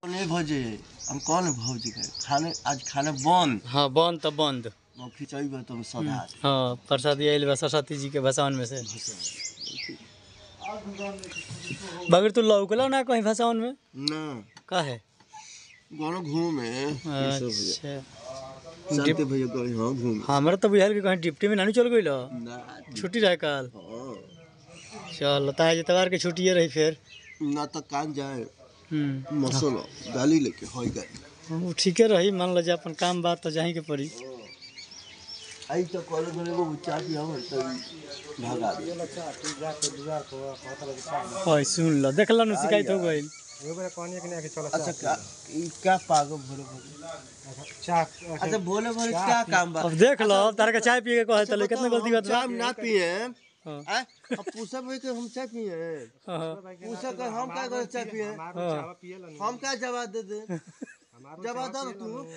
नहीं भौजी हम कौन भौजी के खाने आज खाने बंद हाँ बंद त बंद वो खिंचाई बा तुम सदा हाँ प्रसादी आइल बा सरस्वती जी के भसावन में से बगैर तू लौकला ना कहीं भसावन में ना का है कोनो घूमे अच्छा शांति भैया गए हाँ घूमे हमरा तो बुझाइल कि कहीं डिप्टी में नानी चल गइल ना छुट्टी रहे कल हाँ चल ताज एतवार के छुट्टिए रही फिर ना तो कान जाए हम्म मसलो गाली लेके होई गाली उ ठीके रही मान लो जे अपन काम बात तो जाही के पड़ी आई तो कॉलेज में वो चाह दिया हो तो भागा दे ओए सुन लो देखला नु शिकायत हो गइल अच्छा क्या ई क्या पागल भोले भोले अच्छा भोले भोले क्या काम बा अब देख लो अब तारा के चाय पिए के कहे तले कितना गलती बात बा चाय ना पिए हाँ आ अब पूछा भाई के हम चाय पिए हाँ, हाँ, पूछा कर हम क्या कर चाय पिए हाँ। हम क्या जवाब दे दे जवाब दो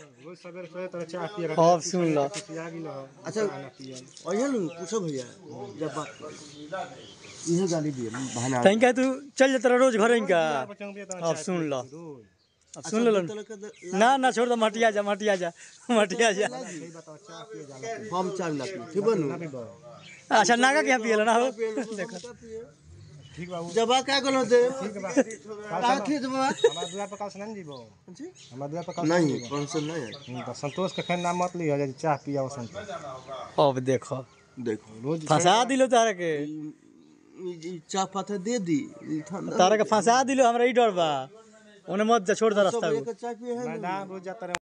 तू अब सुन लो अच्छा ओहे नु पूछो भैया जब बात कर इहे गाली दिए बहाना तहीं का तू चल जाता रोज घर इनका अब सुन लो अब सुन लो ना ना छोड़ दो मटिया जा मटिया जा मटिया जा हम चाय ना पिए ठीक बनू अच्छा नागा के यहाँ पिए ना हो देखो जब क्या करो दे का खींच बाबा नहीं पेंशन नहीं है संतोष के खैर नाम मत लिया जे चाह पिया संतोष अब देखो देखो रोज फंसा दिलो तारा के ई- ई चाह पाता दे दी ई ठंडा तारा के फंसा दिलो हमरा ई डर बा ओने मत जा छोड़ दे रास्ता सब को एक चाय पिए है ना मैदान रोज जाता रहे